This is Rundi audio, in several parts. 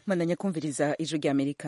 mwandanya kumviriza ijwi rya amerika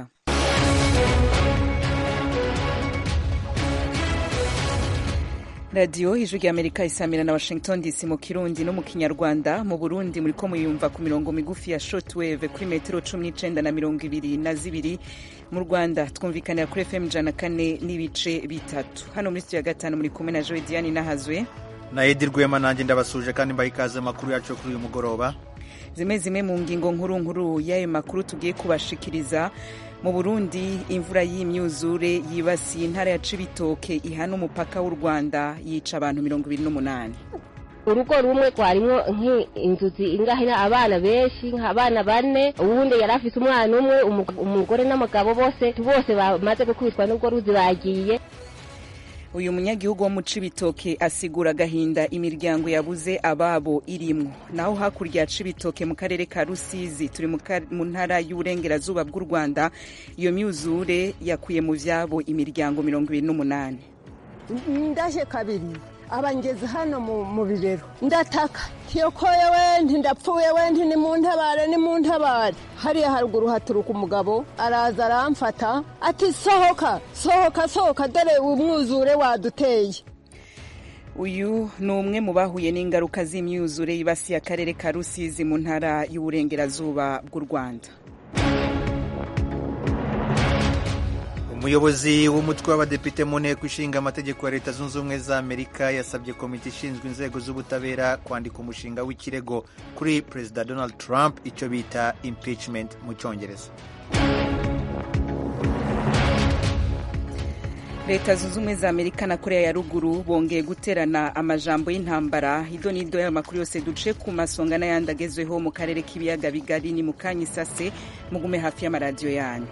radiyo ijwi rya amerika isamira na washington dc mu kirundi no mu kinyarwanda mu burundi muriko muyumva ku mirongo migufi ya shortwave kuri metero cumi n'icenda na mirongo ibiri na zibiri mu rwanda twumvikanira kuri fm ijana kane n'ibice bitatu hano muri studio ya gatanu muri kumwe na joe diane nahazwe na edi rwema nanjye ndabasuje kandi mbaha ikaze amakuru yacu kuri uyu mugoroba zimwe zimwe mu ngingo nkuru nkuru y'ayo makuru tugiye kubashikiriza mu burundi imvura y'imyuzure yibasiye intara ya cibitoke ihana umupaka w'u rwanda yica abantu mirongo ibiri n'umunani urugo rumwe rwarimwo nk'inzu zingahina abana benshi nk'abana bane uwundi yari afise umwana umwe umugore n'umugabo bose bose bamaze gukubitwa n'ubwo ruzi bagiye uyu munyagihugu wo mu cibitoke asigura agahinda imiryango yabuze ababo irimwo naho hakurya ya cibitoke mu karere ka rusizi turi mu ntara y'uburengerazuba bw'u rwanda iyo myuzure yakuye mu vyabo imiryango mirongo ibiri n'umunani ndaje kabiri abangeze hano mu bibero ndataka tiyokoye wenti ndapfuye wenti ni mu ntabare ni mu ntabare hariya haruguru haturuka umugabo araza aramfata ati sohoka sohoka sohoka dore umwuzure waduteye uyu ni umwe mu bahuye n'ingaruka z'imyuzure yibasiye akarere ka rusizi mu ntara y'uburengerazuba bw'u rwanda umuyobozi w'umutwe w'abadepite mu nteko ishinga amategeko ya leta zunze ubumwe za amerika yasabye komite ishinzwe inzego z'ubutabera kwandika umushinga w'ikirego kuri perezida donald trump icyo bita impeachment mu cyongereza leta zunze ubumwe za amerika na korea ya ruguru bongeye guterana amajambo y'intambara hido n'ido y'ayo makuru yose duce ku masonga n'ayandi agezweho mu karere k'ibiyaga bigari ni mu kanya isase mugume hafi y'amaradiyo yanyu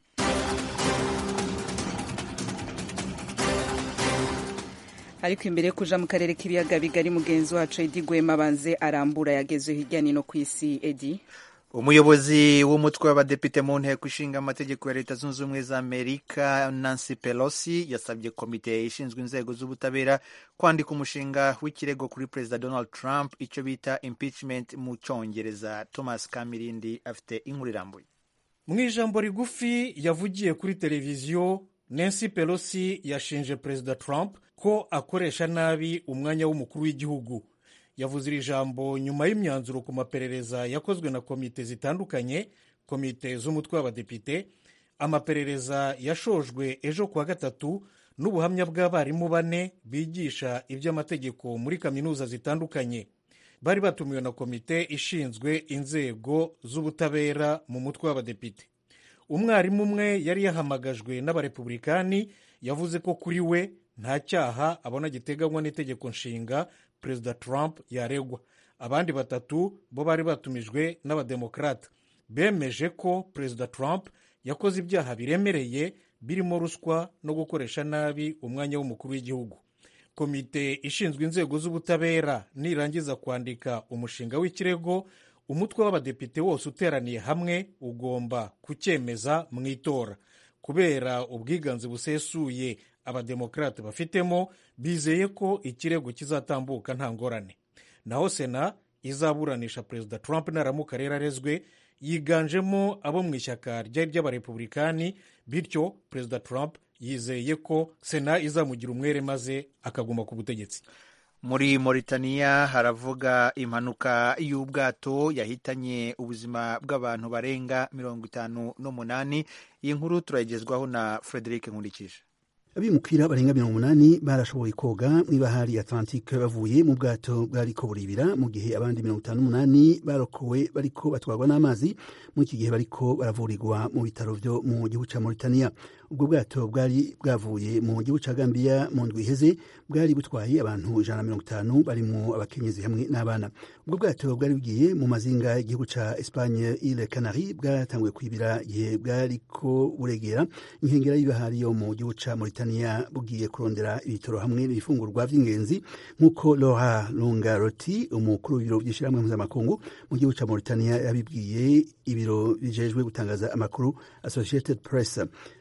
ariko imbere yo kuja mu karere k'ibiyaga bigari mugenzi wacu edi gwema banze arambura yagezwe hirya nino ku isi edi umuyobozi w'umutwe w'abadepite mu nteko ishinga amategeko ya leta zunze ubumwe za amerika nancy pelosi yasabye komite ishinzwe inzego z'ubutabera kwandika umushinga w'ikirego kuri perezida donald trump icyo bita impeachment mu cyongereza thomas kamirindi afite inkuru irambuye mu ijambo rigufi yavugiye kuri televiziyo nancy pelosi yashinje perezida trump ko akoresha nabi umwanya w'umukuru w'igihugu yavuze iri jambo nyuma y'imyanzuro ku maperereza yakozwe na komite zitandukanye komite z'umutwe w'abadepite amaperereza yashojwe ejo kuwa gatatu n'ubuhamya bw'abarimu bane bigisha iby'amategeko muri kaminuza zitandukanye bari batumiwe na komite ishinzwe inzego z'ubutabera mu mutwe w'abadepite umwarimu umwe yari yahamagajwe n'abarepublikani yavuze ko kuri we nta cyaha abona giteganywa n'itegeko nshinga perezida trump yaregwa abandi batatu bo bari batumijwe n'abademokarata bemeje ko perezida trump yakoze ibyaha biremereye birimo ruswa no gukoresha nabi umwanya w'umukuru w'igihugu komite ishinzwe inzego z'ubutabera nirangiza kwandika umushinga w'ikirego umutwe w'abadepite wose uteraniye hamwe ugomba kucyemeza mu itora kubera ubwiganze busesuye abademokarate bafitemo bizeye ko ikirego kizatambuka nta ngorane naho sena izaburanisha perezida trump naramuka rero arezwe yiganjemo abo mu ishyaka ryari ry'abarepublikani bityo perezida trump yizeye ko sena izamugira umwere maze akaguma ku butegetsi muri Mauritania haravuga impanuka y'ubwato yahitanye ubuzima bw'abantu barenga mirongo itanu n'umunani iyi nkuru turayigezwaho na frederic nkurikije abimukira barenga mirongo umunani barashoboye koga mu ibahari atlantique bavuye mu bwato bwariko buribira mu gihe abandi mirongo itanu n'umunani barokowe bariko batwarwa n'amazi muri iki gihe bariko baravurirwa mu bitaro vyo mu gihugu ca Mauritania ubwo bwato bwari bwavuye mu gihugu ca Gambia mu ndwi iheze bwari butwaye abantu ijana na mirongo itanu barimwo abakenyezi hamwe n'abana ubwo bwato bwari bugiye mu mazinga y'igihugu ca Espagne Ile Canari bwatanguye kwibira igihe bwariko buregera inkengera y'ibahari yo mu gihugu ca Mauritania bugiye kurondera ibitoro hamwe n'ibifungurwa vy'ingenzi nk'uko Laura Longaroti umukuru w'ibiro vy'ishirahamwe mpuzamakungu mu gihugu ca Mauritania yabibwiye ibiro bijejwe gutangaza amakuru Associated Press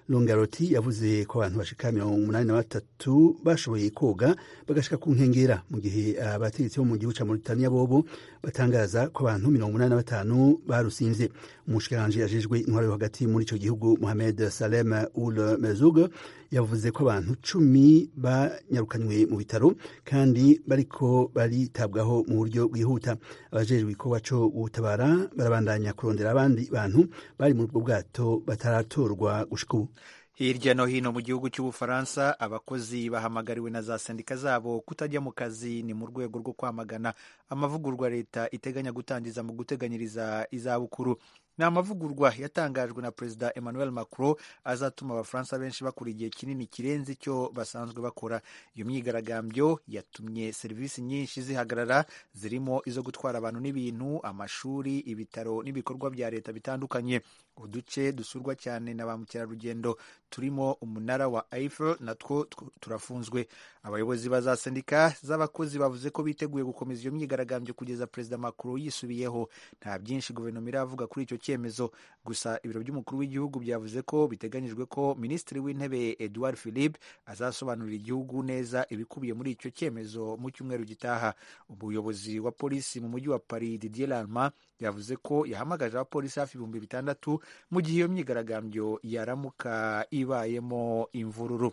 longaroti yavuze ko abantu bashika mirongo umunani na batatu bashoboye koga bagashika ku nkengera mu gihe abategetsi bo mu gihugu ca mauritania bobo batangaza ko abantu mirongo umunani na batanu barusimvye umushikiranganji ajejwe intwaro yo hagati muri ico gihugu mohamed salem ul mezug yavuze ko abantu cumi banyarukanywe mu bitaro kandi bariko baritabwaho mu buryo bwihuta abajejwe igikorwa co gutabara barabandanya kurondera abandi bantu bari muri ubwo bwato bataratorwa gushika ubu hirya no hino mu gihugu cy'ubufaransa abakozi bahamagariwe na za sendika zabo kutajya mu kazi ni mu rwego rwo kwamagana amavugurwa leta iteganya gutangiza mu guteganyiriza izabukuru ni amavugurwa yatangajwe na perezida emmanuel macron azatuma abafaransa benshi bakora igihe kinini kirenze icyo basanzwe bakora iyo myigaragambyo yatumye serivisi nyinshi zihagarara zirimo izo gutwara abantu n'ibintu amashuri ibitaro n'ibikorwa bya leta bitandukanye uduce dusurwa cyane na ba mukerarugendo turimo umunara wa Eiffel natwo turafunzwe abayobozi ba za sendika z'abakozi bavuze ko biteguye gukomeza iyo myigaragambyo kugeza perezida Macron yisubiyeho nta byinshi guverinoma iravuga kuri icyo cyemezo gusa ibiro by'umukuru w'igihugu byavuze ko biteganyijwe ko minisitiri w'intebe Edouard Philippe azasobanurira igihugu neza ibikubiye muri icyo cyemezo mu cyumweru gitaha umuyobozi wa polisi mu mujyi wa Paris Didier Lallement yavuze ko yahamagaje abapolisi hafi ibihumbi bitandatu mu gihe iyo myigaragambyo yaramuka ibayemo imvururu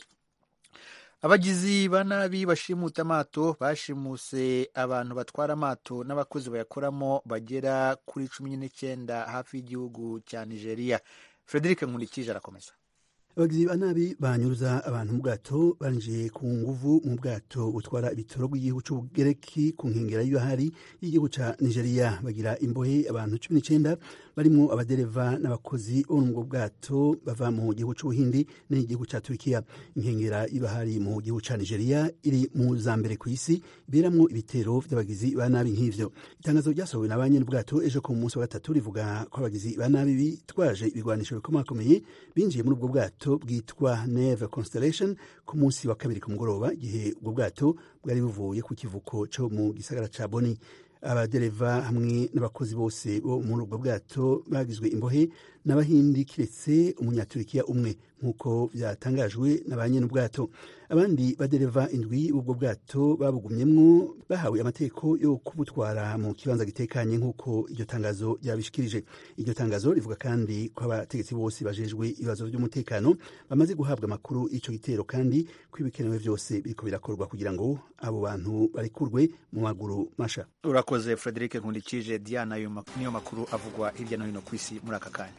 abagizi ba nabi bashimuta amato bashimuse abantu batwara amato n'abakozi bayakoramo bagera kuri cumi n'icyenda hafi y'igihugu cya nigeria frederic nkurikije arakomeza abagizi ba nabi banyuruza abantu mu bwato barinjiye ku nguvu mu bwato butwara ibitoro bw'igihugu cy'ubugereki ku nkengera y'ibahari y'igihugu cya nigeria bagira imbohe abantu cumi n'icyenda barimo abadereva n'abakozi bo mu bwato bava mu gihugu cy'ubuhindi n'igihugu cya turikiya inkengera y'ibahari mu gihugu cya nigeria iri mu za mbere ku isi iberamwo ibitero by'abagizi ba nabi nk'ivyo itangazo ryasohowe na ba nyir'ubwato ejo ku munsi wa gatatu rivuga ko abagizi ba nabi bitwaje ibigwanisho bikomakomeye binjiye muri ubwo bwato bwitwa neve constellation ku munsi wa kabiri ku mugoroba igihe ubwo bwato bwari buvuye ku kivuko cyo mu gisagara ca boni abadereva hamwe n'abakozi bose bo muri ubwo bwato bagizwe imbohe n'abahindi kiretse umunyaturikiya umwe nk'uko byatangajwe na ba nyir'ubwato abandi badereva indwi b'ubwo bwato babugumyemwo bahawe amategeko yo kubutwara mu kibanza gitekanye nk'uko iryo tangazo ryabishikirije iryo tangazo rivuga kandi ko abategetsi bose bajejwe ibibazo by'umutekano bamaze guhabwa amakuru y'icyo gitero kandi ko ibikenewe byose biriko birakorwa kugira ngo abo bantu barekurwe mu maguru masha urakoze frederic nkundikije diana niyo makuru avugwa hirya no hino ku isi muri aka kanya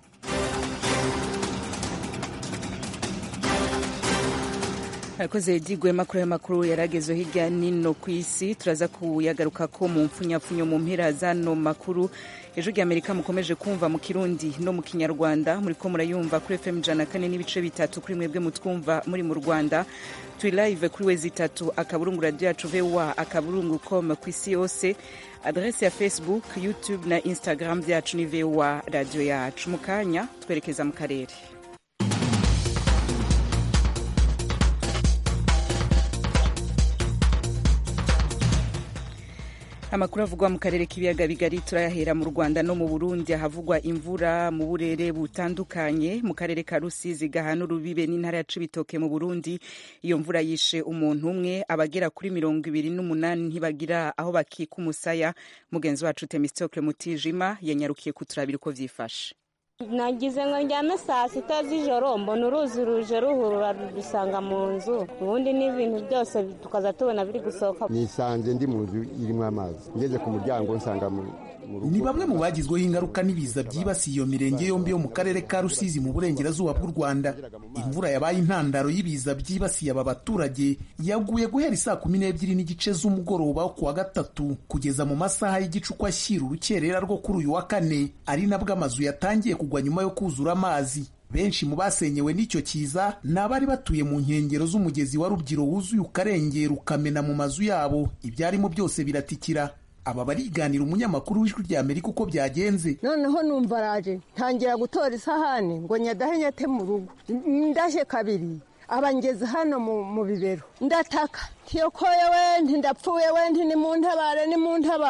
arakoze digwema kuri ayo makuru yaragezeho hirya nino ku isi turaza kuyagaruka ko mu mpfunyapfunyo mu mpera zano makuru ejo ry'amerika mukomeje kumva mu kirundi no mu kinyarwanda muri ko murayumva kuri fm ijana kane n'ibice bitatu kuri mwebwe mutwumva muri mu rwanda turi live kuri wezi itatu akaburungu radiyo yacu voa akaburungu com ku isi yose adrese ya facebook youtube na instagram byacu ni voa radiyo yacu mu kanya twerekeza mu karere amakuru avugwa mu karere k'ibiyaga bigari turayahera mu rwanda no mu burundi ahavugwa imvura mu burere butandukanye mu karere ka rusizi gahana urubibe n'intara ya cibitoke mu burundi iyo mvura yishe umuntu umwe abagera kuri mirongo ibiri n'umunani ntibagira aho bakika umusaya mugenzi wacu temistokle mutijima yanyarukiye kuturabira uko vyifashe nagize ngo njyame saa sita z'ijoro mbona uruzi ruje ruhurura rudusanga mu nzu ubundi n'ibintu byose tukaza tubona biri gusohoka nisanze ndi mu nzu irimo amazi ngeze ku muryango nsanga mu ni bamwe mu bagizweho ingaruka n'ibiza byibasiye iyo mirenge yombi yo mu karere ka rusizi mu burengerazuba bw'u rwanda imvura yabaye intandaro y'ibiza byibasiye aba baturage yaguye guhera isaa kumi n'ebyiri n'igice z'umugoroba wo kuwa gatatu kugeza mu masaha y'igicuku ashyira urukerera rwo kuri uyu wa kane ari nabwo amazu yatangiye kugwa nyuma yo kuzura amazi benshi mu basenyewe n'icyo kiza ni abari batuye mu nkengero z'umugezi wa rubyiro wuzuye ukarengera ukamena mu mazu yabo ibyarimo byose biratikira aba bariganira umunyamakuru w'ijwi rya amerika uko byagenze noneho numva araje ntangira gutora isahani ngo nyadahe nyate mu rugo ndaje kabiri abangeze hano mu bibero ndataka ntiyokoye wendi ndapfuye wendi ni mu ntabare ni mu ntabare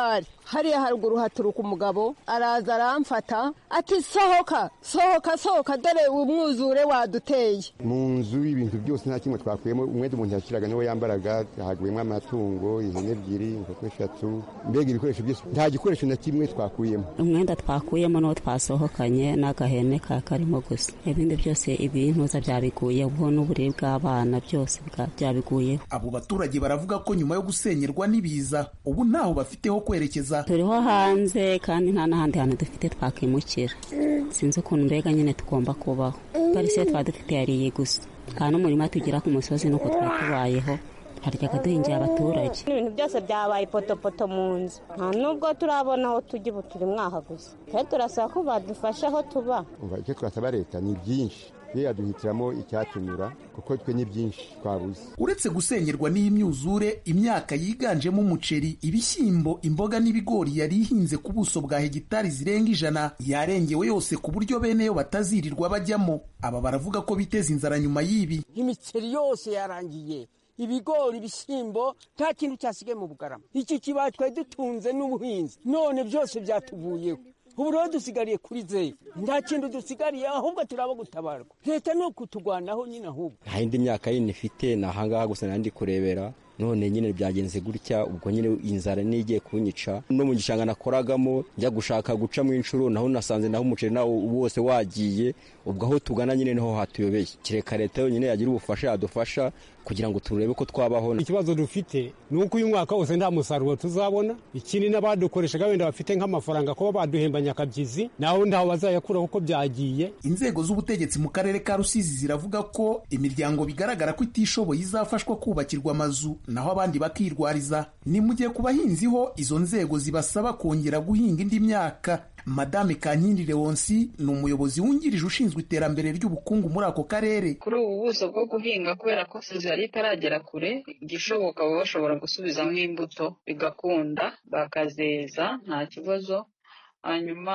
hariya haruguru haturuka umugabo araza aramfata ati sohoka sohoka sohoka dore umwuzure waduteye mu nzu ibintu byose nta kimwe twakuyemo umwenda umuntu yashyiraga niwo yambaraga haguyemo amatungo ihene ebyiri inkoko eshatu mbega ibikoresho byose nta gikoresho na kimwe twakuyemo umwenda twakuyemo n'uwo twasohokanye n'agahene ka karimo gusa ibindi byose ibintuza byabiguye ubu n'uburere bw'abana byose byabiguyeho abo baturage baravuga ko nyuma yo gusenyerwa n'ibiza ubu ntaho bafite ho kwerekeza turiho hanze kandi nta n'ahandi hantu dufite twakimukira sinzi ukuntu mbega nyine tugomba kubaho parisiyo twaba dufite yariye gusa nta n'umurima tugira ku musozi nuko twaba tubayeho haryaga duhingiye abaturage ibintu byose byabaye potopoto mu nzu nta nubwo turabona aho tujya ubu turi mwaha gusa twe turasaba ko badufasha aho tuba icyo twasaba leta ni byinshi ye yaduhitiramo icyatunyura kuko twe ni byinshi twabuze uretse gusenyerwa n'iyi myuzure imyaka yiganjemo umuceri ibishyimbo imboga n'ibigori yari ihinze ku buso bwa hegitari zirenga ijana yarengewe yose ku buryo bene yo batazirirwa bajyamo aba baravuga ko biteza inzara nyuma y'ibi imiceri yose yarangiye ibigori ibishyimbo nta kintu cyasigaye mu bugarama iki kibaya twari dutunze n'ubuhinzi none byose byatuvuyeho ubu rero dusigariye kuri zeru nta kintu dusigariye ahubwo turaba gutabarwa leta ni ukutugwanaho nyine ahubwo nta yindi myaka yindi ifite ni ahangaha gusa nandi kurebera none nyine byagenze gutya ubwo nyine inzara nigiye kunyica no mu gishanga nakoragamo njya gushaka gucamo inshuro naho nasanze naho umuceri nawo wose wagiye ubwo aho tugana nyine niho hatuyobeye kereka leta yonyine yagira ubufasha yadufasha kugira ngo turebe ko twabaho ikibazo dufite ni uko uyu mwaka wose nta musaruro tuzabona ikindi n'abadukoreshaga wenda bafite nk'amafaranga kuba baduhemba nyakabyizi naho ntaho bazayakura kuko byagiye inzego z'ubutegetsi mu karere ka rusizi ziravuga ko imiryango bigaragara ko itishoboye izafashwa kubakirwa amazu naho abandi bakirwariza ni mu gihe ku bahinzi ho izo nzego zibasaba kongera guhinga indi myaka madame kankindi leonsi ni umuyobozi wungirije ushinzwe iterambere ry'ubukungu muri ako karere kuri ubu buso bwo guhinga kubera ko sezi yari itaragera kure igishoboka baba bashobora gusubizamo imbuto bigakunda bakazeza nta kibazo hanyuma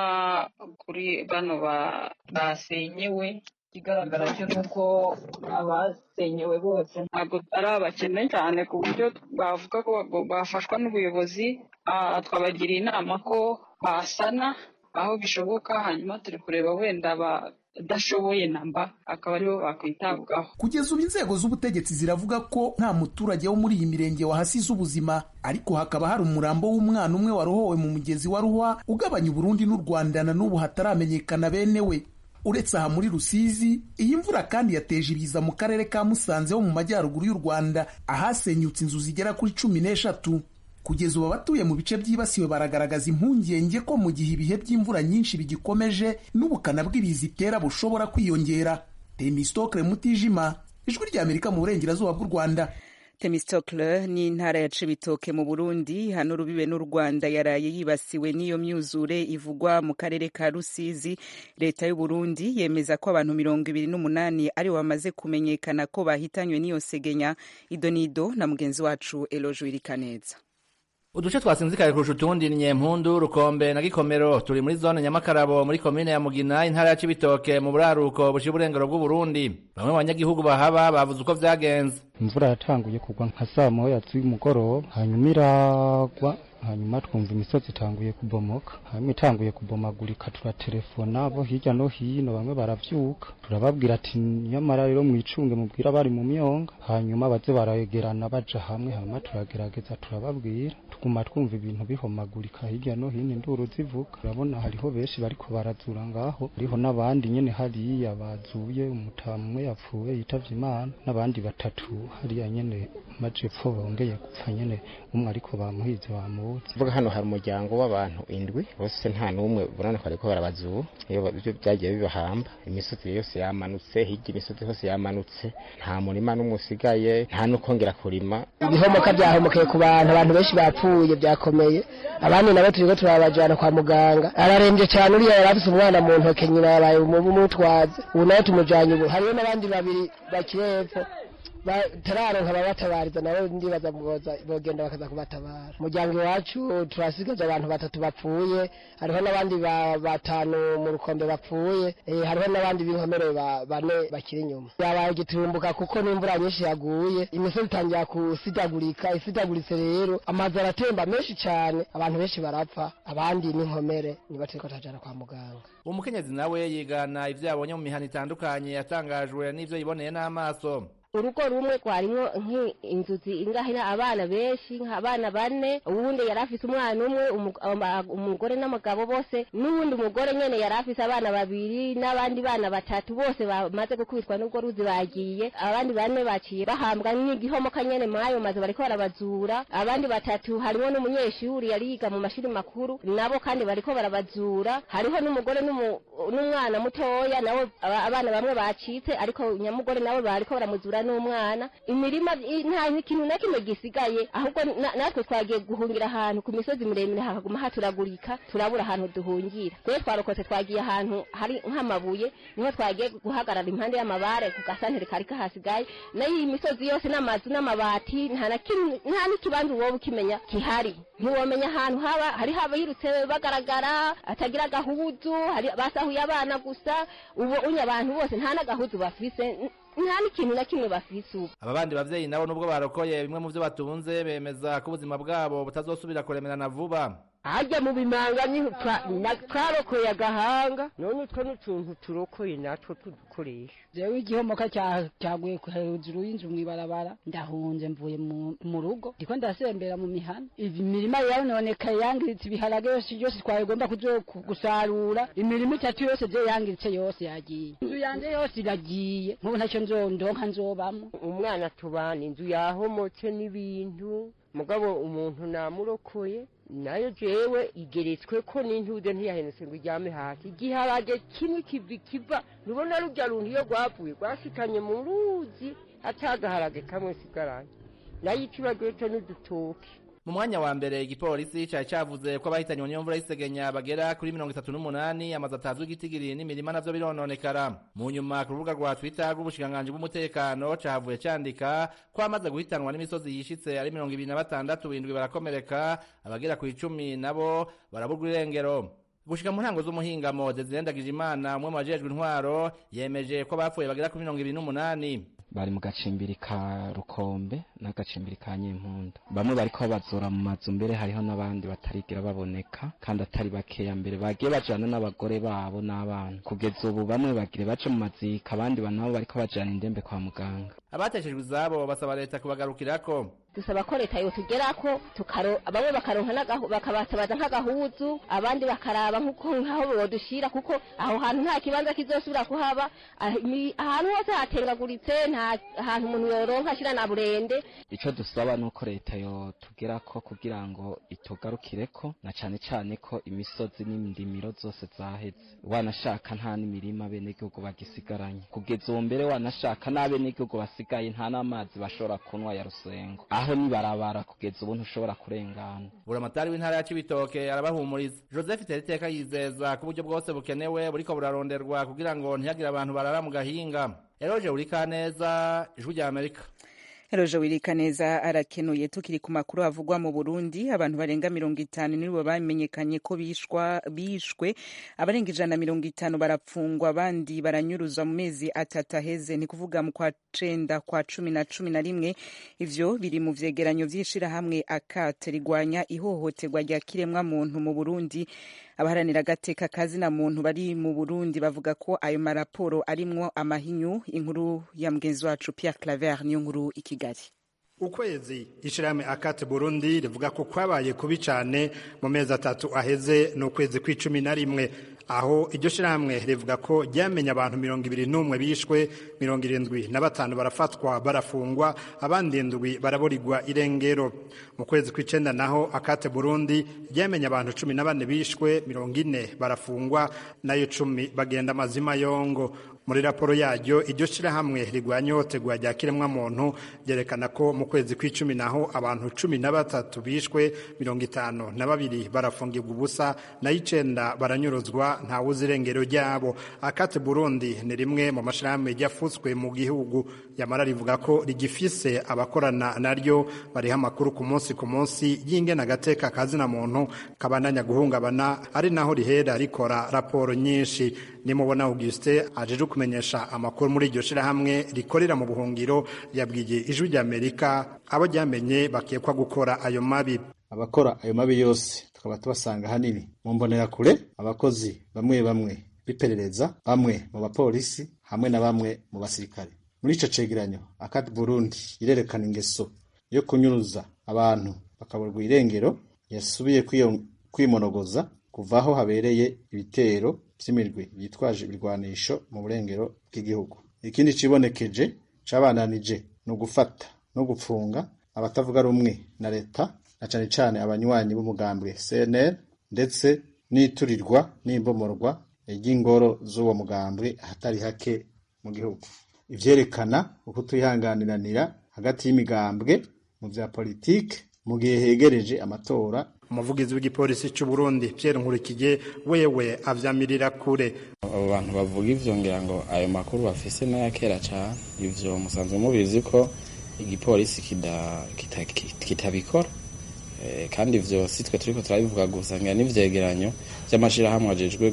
kuri bano basenyewe ikigaragara cyo ni uko abasenyewe bose ntabwo ari abakene cyane ku buryo bavuga ko bafashwa n'ubuyobozi twabagiriye inama ko basana aho bishoboka hanyuma turi kureba wenda badashoboye namba akaba aribo bakwitabwaho kugeza ubu inzego z'ubutegetsi ziravuga ko nta muturage wo muri iyi mirenge wahasize ubuzima ariko hakaba hari umurambo w'umwana umwe warohowe mu mugezi wa ruhwa ugabanya uburundi n'u rwanda na n'ubu hataramenyekana bene we uretse aha muri rusizi iyi mvura kandi yateje ibiza mu karere ka musanze ho mu majyaruguru y'u rwanda ahasenyutse inzu zigera kuri cumi n'eshatu kugeza ubu abatuye mu bice byibasiwe baragaragaza impungenge ko mu gihe ibihe by'imvura nyinshi bigikomeje n'ubukana bw'ibiza itera bushobora kwiyongera temistokle mutijima ijwi ry'amerika mu burengerazuba bw'u rwanda temistokle ni intara ya cibitoke mu burundi hano rubibe n'u rwanda yaraye yibasiwe n'iyo myuzure ivugwa mu karere ka rusizi leta y'u burundi yemeza ko abantu mirongo ibiri n'umunani aribo bamaze kumenyekana ko bahitanywe n'iyo segenya idonido na mugenzi wacu eloje wirikaneza uduce twasinzikaye kurusha utundi ni nyempundu rukombe na gikomero turi muri zone nyamakarabu muri komine ya mugina intara ya cibitoke mu buraruko bushira uburengero bw'uburundi bamwe mu banyagihugu bahaba bavuze uko vyagenze imvura yatanguye kugwa nka saa moya z'umugoroba hanyuma iragwa hanyuma twumva imisozi itanguye kubomoka hanyuma itanguye kubomagurika turatelefona abo hirya no hino bamwe baravyuka turababwira ati nyamara rero mwicunge mubwira bari mu myonga hanyuma baze barayegerana baja hamwe hanyuma turagerageza turababwira tuguma twumva ibintu bihomagurika hirya no hino induru zivuga urabona hariho benshi bariko barazura ngaho hariho n'abandi nyene hariya bazuye umutamu umwe yapfuye yitavye imana n'abandi batatu hariya nyene majepfo bongeye gupfa nyene umwe ariko bamuhize bamubuze vuga hano hari umuryango w'abantu indwi bose nta n'umwe ubona ko bariko barabazura iyo byo byagiye bibahamba imisozi yose yamanutse hirya imisozi hose yamanutse nta murima n'umwe usigaye nta n'ukongera kurima ibihomoka byahomokeye ku bantu abantu benshi bapfuye byakomeye abandi nabo turiko turabajana kwa muganga ararembye cyane uriya yari afise umwana mu ntoke nyina yabaye umutwaze ubu nawe tumujanye ubu hariho n'abandi babiri bakiri hepfo batararonka ababatabariza nabo ndibaza boza- bogenda bakaza kubatabara umuryango iwacu turasigaje abantu batatu bapfuye hariho n'abandi ba- batanu mu rukombe bapfuye eh, hariho n'abandi b'inkomere ba- bane bakiri inyuma yabaye gitumbuka kuko n'imvura nyinshi yaguye imisozi itangira kusidagurika isidaguritse rero amazu aratemba menshi cyane abantu benshi barapfa abandi n'inkomere niba turiko turajana kwa muganga umukenyezi nawe yigana ivyo yabonye mu mihana itandukanye yatangajwe n'ivyo yiboneye n'amaso urugo rumwe rwarimwo nk'inzuzi ingahina abana benshi nk'abana bane uwundi yari afise umwana umwe umu- ama- umugore n'umugabo bose n'uwundi mugore nyene yari afise abana babiri n'abandi bana batatu bose bamaze gukubitwa n'ubwo ruzi bagiye abandi bane baciye bahambwa n'igihomoka nyene mwayo mazu bariko barabazura abandi batatu harimwo n'umunyeshuri yari yiga mu mashuri makuru nabo kandi bariko barabazura hariho n'umugore n'umu- n'umwana mutoya nabo aba- abana bamwe bacitse ariko nyamugore nabo bariko baramuzura n'umwana imirima i- nta ikintu na kimwe gisigaye ahubwo na- natwe twagiye guhungira ahantu ku misozi miremire hakaguma haturagurika turabura ahantu duhungira twe twarokotse twagiye ahantu hari nk'amabuye niho twagiye guhagarara impande y'amabare ku gasantere kari kahasigaye nayo iyi misozi yose n'amazu n'amabati nta na kimwe nta n'ikibanza wowe ukimenya kihari ntiwomenya ahantu haba hariho abayirutse bagaragara atagira agahuzu hari basahuye abana gusa ubu unye abantu bose nta n'agahuzu bafise n- nta n'ikintu na kimwe bafise ubu aba bandi bavyeyi nabo nubwo barokoye bimwe mu vyo batunze bemeza ko ubuzima bwabo butazosubira kuremerana vuba harya mu bimanga niho twa- na- twarokoye agahanga none utwo n'utuntu turokoye natwo tudukoresha jewe igihomoka cya- cyaguye ku- hejuru y'inzu mw'ibarabara ndahunze mvuye mu- mu rugo ndiko ndasembera mu mihana imirima yarononekaye yangiritse ibiharage yose yose twagomba kuzo ku- gusarura imirima itatu yose je yangiritse yose yagiye inzu yanje yose iragiye nkubu ntacyo nzondonka nzobamwo umwana tubana inzu yahomotse n'ibintu mugabo umuntu namurokoye nayo jewe igeretswe ko n'intude ntiyahenutse ngo iryame hasi igiharage kimwe kivi kiva nubona rurya runtu iyo rwavuye rwashikanye mu ruzi atagaharage kamwe sigaranye nayo ikibagoto n'udutoki mu mwanya wa mbere igipolisi cari cavuze ko abahitanywe n'iyo mvura y'isegenya bagera kuri mirongo itatu n'umunani amazu atazwi igitigiri n'imirima navyo birononekara mu nyuma ku rubuga rwa twitter rw'ubushikiranganji bw'umutekano cahavuye candika ko amaze guhitanwa n'imisozi yishitse ari mirongo ibiri na batandatu indwi barakomereka abagera ku icumi nabo baraburwa irengero gushika mu ntango z'umuhingamo desire ndagijimana umwe mu bajejwe intwaro yemeje ko bapfuye bagera kuri mirongo ibiri n'umunani bari mu gacimbiri ka rukombe n'agacimbiri ka nyempunda bamwe bariko babazura mu mazu mbere hariho n'abandi batarigera baboneka kandi atari bakeya mbere bagiye bajana n'abagore babo n'abana kugeza ubu bamwe bagire baje mu mazika abandi ba- nabo bariko bajana indembe kwa muganga abateshejwe izabo basaba leta kubagarukirako dusaba ko leta yotugerako tukaro bamwe bakaronka n'agahu- bakabatabaza nk'agahuzu abandi bakaraba nk'uko nk'aho bodushira kuko aho hantu nta kibanza kizosubira kuhaba ah, imi- ahantu hose hatengaguritse nta hantu umuntu yoronka ashira na burende ico dusaba nuko leta yotugerako kugira ngo itugarukireko na cane cane ko imisozi n'indimiro zose zaheze wanashaka nta n'imirima abenegihugu bagisigaranye kugeza ubu mbere wanashaka n'abenegihugu basigaye nta n'amazi bashobora kunywa ya rusengo aho nibarabara kugeza ubu ntushobora kurengana buramatari w'intara ya cibitoke arabahumuriza joseph teriteka yizeza ko uburyo bwose bukenewe buriko buraronderwa kugira ngo ntihagire abantu barara mu gahinga eroje urikaneza ijwi rya amerika Eroje Wirikaneza arakenuye tukiri ku makuru avugwa mu Burundi abantu barenga mirongo itanu nibo bamenyekanye ko bishwa bishwe abarenga ijana na mirongo itanu barapfungwa abandi baranyuruzwa mu mezi atatu aheze ni kuvuga mu kwa cenda kwa cumi na cumi na rimwe ivyo biri mu vyegeranyo vy'ishirahamwe akate rigwanya ihohoterwa rya kiremwa muntu mu Burundi abaharanira agateka kazina muntu bari mu Burundi bavuga ko ayo maraporo arimwo amahinyu inkuru ya mugenzi wacu Pierre Claver niyo nkuru i Kigali ukwezi ishirahamwe akate burundi rivuga ko kwabaye kubi cane mu mezi atatu aheze n'ukwezi kw'icumi na rimwe aho iryo shirahamwe rivuga ko ryamenye abantu mirongo ibiri n'umwe bishwe mirongo irindwi na batanu barafatwa barafungwa abandi indwi baraburirwa irengero mu kwezi kw'icenda naho akate burundi ryamenye abantu cumi na bane bishwe mirongo ine barafungwa nayo cumi bagenda amazima yongo muri raporo yaryo iryo shirahamwe rigwanya ihohoterwa rya kiremwamuntu ryerekana ko mu kwezi kw'icumi naho abantu cumi na batatu bishwe mirongo itanu na babiri barafungirwa ubusa nayo icenda baranyuruzwa gufatwa ntawuzi irengero ryabo akate burundi ni rimwe mu mashirahamwe ryafutswe mu gihugu yamara rivuga ko rigifise abakorana naryo bariha amakuru ku munsi ku munsi y'ingena agateka kazina muntu kabandanya guhungabana ari naho rihera rikora raporo nyinshi nimubona augustin ajeje kumenyesha amakuru muri iryo shirahamwe rikorera mu buhungiro yabwiye ijwi ry'amerika abo ryamenye bakekwa gukora ayo mabi abakora ayo mabi yose tukaba tubasanga hanini mu mbonerakure abakozi bamwe bamwe b'iperereza bamwe mu bapolisi hamwe na bamwe mu basirikare muri ico cegeranyo akati burundi irerekana ingeso yo kunyuruza abantu bakaburwa irengero yasubiye kwimonogoza kuva aho habereye ibitero vy'imirwi yitwaje ibirwanisho mu burengero bw'igihugu ikindi cibonekeje cabananije ni ugufata no gupfunga abatavuga rumwe na leta na cane cane abanywanyi b'umugambwe CNL ndetse n'iturirwa n'imbomorwa ry'ingoro z'uwo mugambwe ahatari hake mu gihugu ivyerekana ukutihanganiranira hagati y'imigambwe mu vya politike mu gihe hegereje amatora umuvugizi w'igipolisi c'u Burundi Pierre Nkurikije wewe avyamirira kure abo bantu bavuga ivyo ngira ngo ayo makuru bafise n'aya kera cane ivyo musanzwe mubizi ko igipolisi kitabikora kandi ivyo si twe turiko turabivuga gusa ngira n'ivyegeranyo vy'amashirahamwe ajejwe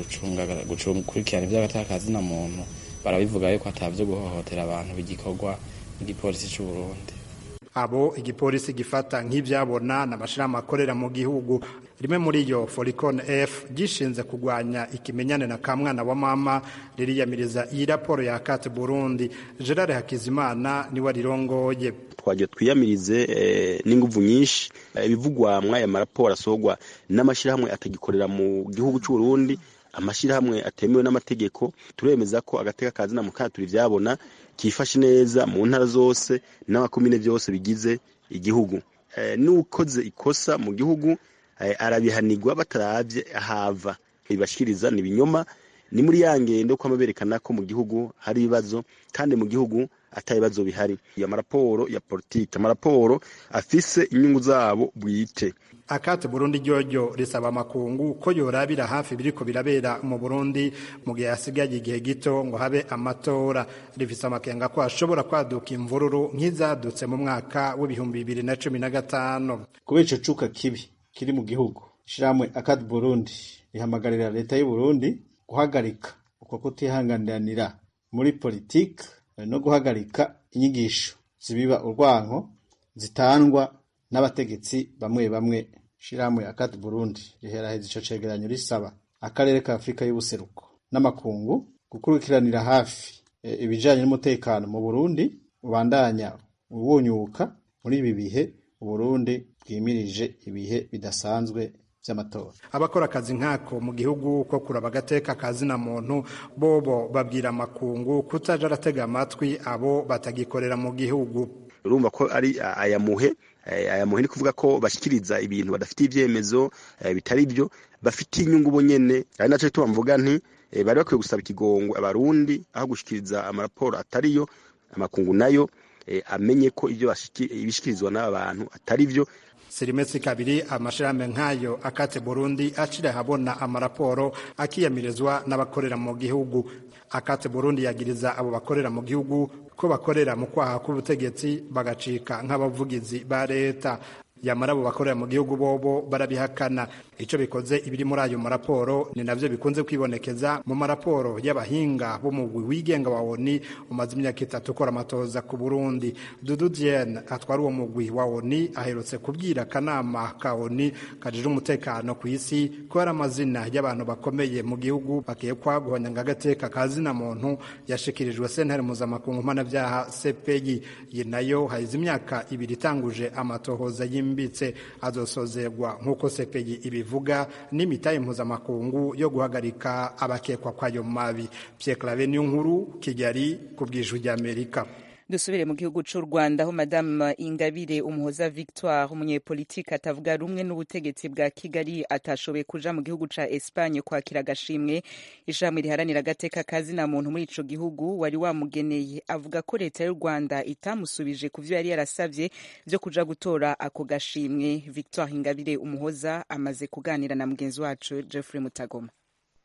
gukurikirana ivy'agatakazi na muntu barabivuga yuko atavyo guhohotera abantu bigikorwa n'igipolisi c'u Burundi abo igipolisi gifata nk'ivyabona n'amashirahamwe akorera mu gihugu rimwe muri yo Foricon F gishinze kugwanya ikimenyane na kamwana wa mama ririyamiriza iyi raporo ya Kate Burundi Gerard Hakizimana niwe rirongoye twagiye twiyamirize n'inguvu nyinshi ibivugwa mw'aya maraporo asohogwa n'amashirahamwe atagikorera mu gihugu c'u Burundi amashirahamwe atemewe n'amategeko turemeza ko agateka kazi na mukana turi vyabona kifashe neza mu ntara zose n'amakomine vyose bigize igihugu n'ukoze ikosa mu gihugu arabihanirwa bataravye ahava ibashikiriza ni binyoma ni muri ya ngendo ko berekana ko mu gihugu hari ibibazo kandi mu gihugu ata bibazo bihari ya maraporo ya politike amaraporo afise inyungu zabo bwite akate Burundi ryoryo risaba amakungu ko yorabira hafi biriko birabera mu Burundi mu gihe hasigaye igihe gito ngo habe amatora rifise amakenga ko ashobora kwaduka imvururu nk'izadutse mu mwaka w'ibihumbi bibiri na cumi na gatanu kubera ico cuka kibi kiri mu gihugu ishirahamwe akate Burundi rihamagarira leta y'u Burundi guhagarika uko kutihanganiranira muri politike no guhagarika inyigisho zibiba urwanko zitangwa n'abategetsi bamwe bamwe shirahamwe akati Burundi riheraheza ico cegeranyo risaba akarere ka Afrika y'ubuseruko n'amakungu gukurikiranira hafi e, ibijanye n'umutekano mu Burundi ubandanya ubunyuka muri ibi bihe Burundi bwimirije ibihe bidasanzwe vy'amatora abakora akazi nkako mu gihugu ko kuraba agateka kazi na muntu bobo babwira amakungu kutaja aratega amatwi abo batagikorera mu gihugu urumva ko ari aya muhe aya muhe ni kuvuga ko bashikiriza ibintu badafitiye ivyemezo bitari byo bafitiye inyungu bo nyene ari naco gituma mvuga nti bari bakwiye gusaba ikigongo abarundi aho gushikiriza amaraporo atariyo amakungu nayo amenye ko ivyo ibishikirizwa n'aba bantu atari vyo sirimesi kabiri amashirahamwe nk'ayo akate Burundi acira habona amaraporo akiyamirizwa n'abakorera mu gihugu akate Burundi yagiriza abo bakorera mu gihugu ko bakorera mu kwaha k'ubutegetsi bagacika nk'abavugizi ba leta yamara abo bakorera mu gihugu bobo barabihakana icyo bikoze ibiri muri ayo maraporo ni navyo bikunze kwibonekeza mu maraporo y'abahinga b'umugwi wigenga wa ONI umaze imyaka itatu ukora amatoza ku Burundi Dudu Diene atwara uwo mugwi wa ONI aherutse kubwira akanama ka ONI kajije umutekano ku isi ko hari amazina y'abantu bakomeye mu gihugu bakekwa guhonyanga agateka ka zina muntu yashikirijwe sentare mpuzamakungu mpanabyaha CPI iyi nayo hahize imyaka ibiri itanguje amatohoza yimbitse azosozerwa nk'uko CPI ibivuga n'imitahe mpuzamakungu yo guhagarika abakekwa kwayo mabi Pierre Claver niyo nkuru Kigali ku bw'ijwi ry'Amerika dusubire mu gihugu cy'u rwanda aho madamu ingabire umuhoza victoire umunyepolitike atavuga rumwe n'ubutegetsi bwa kigali atashoboye kuja mu gihugu ca espanye kwakira agashimwe ishami riharanira agateka kazina muntu muri ico gihugu wari wamugeneye avuga ko leta y'u rwanda itamusubije ku vyo yari yarasavye vyo kuja gutora ako gashimwe victoire ingabire umuhoza amaze kuganira na mugenzi wacu jeffrey mutagoma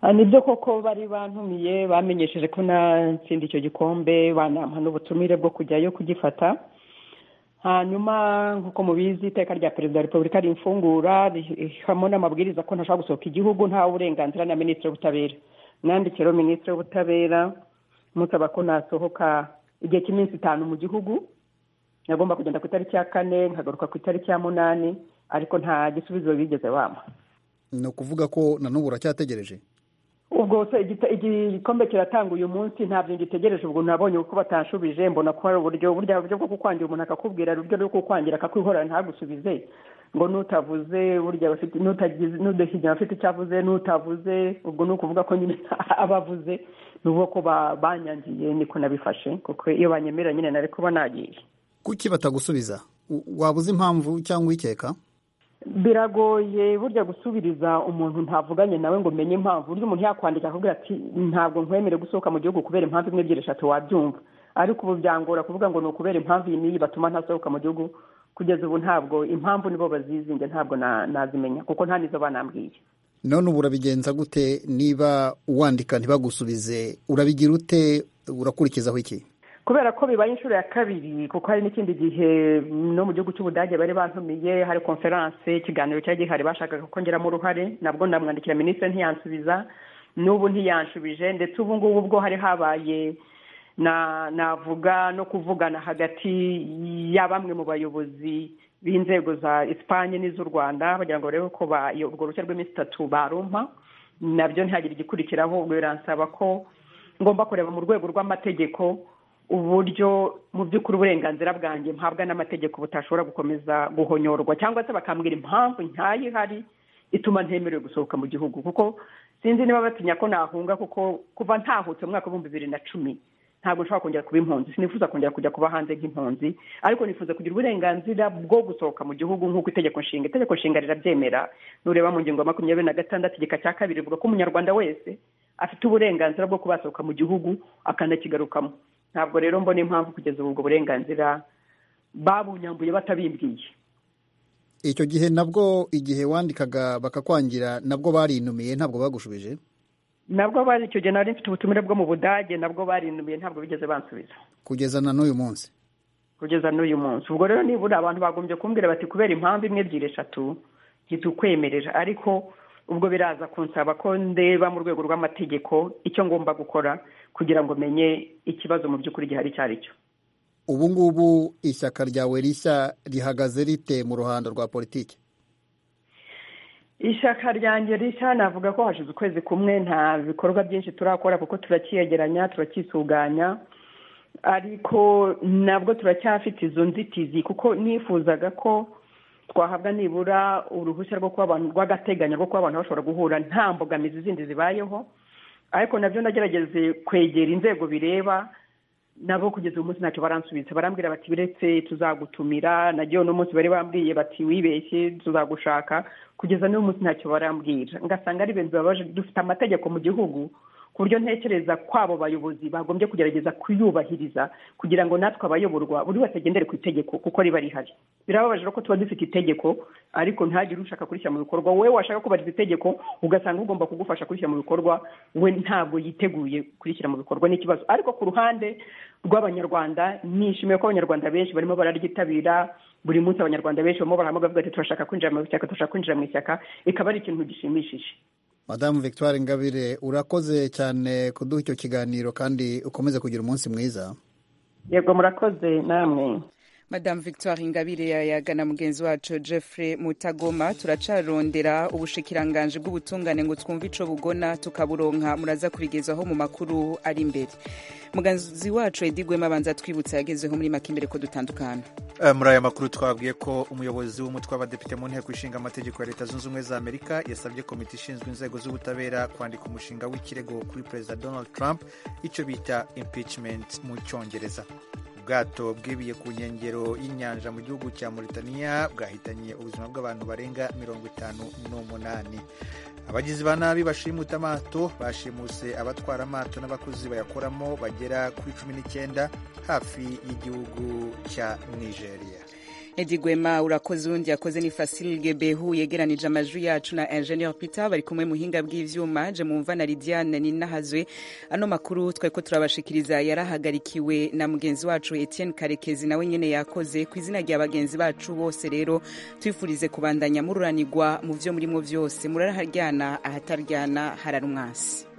nibyo koko bari bantumiye bamenyesheje ko natsinda icyo gikombe banampa n'ubutumire bwo kujyayo kugifata hanyuma nk'uko mubizi iteka rya perezida wa repubulika rimfungura rihamo n'amabwiriza ko ntashobora gusohoka igihugu ntawe uburenganzira na minisitiri w'ubutabera mwandikiro minisitiri w'ubutabera musaba ko nasohoka igihe cy'iminsi itanu mu gihugu nagomba kugenda ku itariki ya kane nkagaruka ku itariki ya munani ariko nta gisubizo bigeze bampa ni ukuvuga ko na n'ubu uracyategereje ubwo se igikombe kiratanga uyu munsi ntabyo ngitegereje ubwo nabonye uko batanshubije mbona ko hari uburyo burya buryo bwo kukwangira umuntu akakubwira uburyo bwo kukwangira akakwihorera ntagusubize ngo nutavuze burya bafite n'udashyigira afite icyo avuze n'utavuze ubwo ni ukuvuga ko nyine aba avuze ni uvuga ko banyangiye niko nabifashe kuko iyo banyemera nyine nari kuba nagiye kuki batagusubiza waba uzi impamvu cyangwa uyikeka biragoye burya gusubiriza umuntu ntavuganye nawe ngo umenye impamvu burya umuntu yakwandika akakubwira ati ntabwo nkwemere gusohoka mu gihugu kubera impamvu imwe ebyiri eshatu wabyumva ariko ubu byangora kuvuga ngo ni ukubera impamvu iyi n'iyi batuma ntasohoka mu gihugu kugeza ubu ntabwo impamvu nibo bazizinge ntabwo nazimenya kuko nta nizo banambwiye none ubu urabigenza gute niba wandika ntibagusubize urabigira ute urakurikizaho iki kubera ko bibaye inshuro ya kabiri kuko hari n'ikindi gihe no mu gihugu cy'ubudage bari bantumiye hari konferanse ikiganiro cyari gihari bashakaga ko ngeramo uruhare nabwo ndamwandikira minisitiri ntiyansubiza n'ubu ntiyanshubije ndetse ubu ngubu bwo hari habaye navuga no kuvugana hagati ya bamwe mu bayobozi b'inzego za esipanye n'iz'u rwanda bagira ngo barebe ko urwo ruhushya rw'iminsi itatu barumpa nabyo ntihagire igikurikiraho ubwo biransaba ko ngomba kureba mu rwego rw'amategeko uburyo mu by'ukuri uburenganzira bwanjye mpabwa n'amategeko butashobora gukomeza guhonyorwa cyangwa se bakambwira impamvu ntayo ihari ituma ntemerewe gusohoka mu gihugu kuko sinzi niba batinya ko nahunga kuko kuva ntahutse mu mwaka w'ibihumbi bibiri na cumi ntabwo nshobora kongera kuba impunzi sinifuza kongera kujya kuba hanze nk'impunzi ariko nifuza kugira uburenganzira bwo gusohoka mu gihugu nk'uko itegeko nshinga itegeko nshinga rirabyemera nureba mu ngingo ya makumyabiri na gatandatu igika cya kabiri rivuga ko umunyarwanda wese afite uburenganzira bwo kuba yasohoka mu gihugu akanakigarukamo ntabwo rero mbona impamvu kugeza ubu ubwo burenganzira babunyambuye batabimbwiye icyo gihe nabwo igihe wandikaga bakakwangira nabwo barinumiye ntabwo bagushubije nabwo bari icyo gihe nari mfite ubutumire bwo mu budage nabwo barinumiye ntabwo bigeze bansubiza kugeza na n'uyu munsi kugeza n'uyu munsi ubwo rero nibura abantu bagombye kumbwira bati kubera impamvu imwe ebyiri eshatu ntitukwemerera ariko ubwo biraza kunsaba ko ndeba mu rwego rw'amategeko icyo ngomba gukora kugira ngo menye ikibazo mu by'ukuri gihari icyo ari cyo ubu ngubu ishyaka ryawe rishya rihagaze rite mu ruhando rwa politiki ishyaka ryanjye rishya navuga ko hashize ukwezi kumwe nta bikorwa byinshi turakora kuko turacyegeranya turacyisuganya ariko nabwo turacyafite izo nzitizi kuko nifuzaga ko twahabwa nibura uruhushya rwo kuba abantu rw'agateganyo rwo kuba abantu bashobora guhura nta mbogamizi zindi zibayeho ariko nabyo nagerageze kwegera inzego bireba nabo kugeza uyu munsi ntacyo baransubiza barambwira bati biretse tuzagutumira nagiye uno munsi bari bambwiye bati wibeshye tuzagushaka kugeza n'uyu munsi ntacyo barambwira ngasanga ari ibintu bibabaje dufite amategeko mu gihugu ku buryo ntekereza ko abo bayobozi bagombye kugerageza kuyubahiriza kugira ngo natwe abayoborwa buri wese agendere ku itegeko kuko riba rihari birababaje ko tuba dufite itegeko ariko ntagire ushaka kurishyira mu bikorwa wowe washaka kubahiriza itegeko ugasanga ugomba kugufasha kurishyira mu bikorwa we ntabwo yiteguye kurishyira mu bikorwa n'ikibazo ariko ku ruhande rw'abanyarwanda nishimiye ko abanyarwanda benshi barimo bararyitabira buri munsi abanyarwanda benshi barimo barahamagara bavuga ati turashaka kwinjira mu ishyaka turashaka kwinjira mu ishyaka ikaba ari ikintu gishimishije madamu victoire ingabire urakoze cyane kuduha icyo kiganiro kandi ukomeze kugira umunsi mwiza yego murakoze namwe madamu victoire ingabire yayagana mugenzi wacu jeffrey mutagoma turacarondera ubushikiranganje bw'ubutungane ngo twumve ico bugona tukaburonka muraza kubigezaho mu makuru ari imbere mugenzi wacu edi gwema abanza twibutsa yagezeho muri make imbere ko dutandukana muri aya makuru twabwiye ko umuyobozi w'umutwe w'abadepite mu nteko ishinga amategeko ya leta zunze ubumwe za amerika yasabye komite ishinzwe inzego z'ubutabera kwandika umushinga w'ikirego kuri perezida donald trump icyo bita impeachment mu cyongereza ubwato bwibiye ku nkengero y'inyanja mu gihugu cya Mauritania bwahitanye ubuzima bw'abantu barenga mirongo itanu n'umunani abagizi ba nabi bashimuta amato bashimuse abatwara amato n'abakozi bayakoramo bagera kuri cumi n'icyenda hafi y'igihugu cya nigeria edi gwema urakoze undi yakoze ni fasil gebehu yegeranije amajwi yacu na ingenieur peter bari kumwe muhinga bw'ivyuma je mumva na lidiane ninahazwe ano makuru twari ko turabashikiriza yarahagarikiwe na mugenzi wacu etienne karekezi nawe nyene yakoze ku izina rya bagenzi bacu bose rero twifurize kubandanya mururanirwa mu vyo murimo vyose muraraharyana ahataryana hararumwasi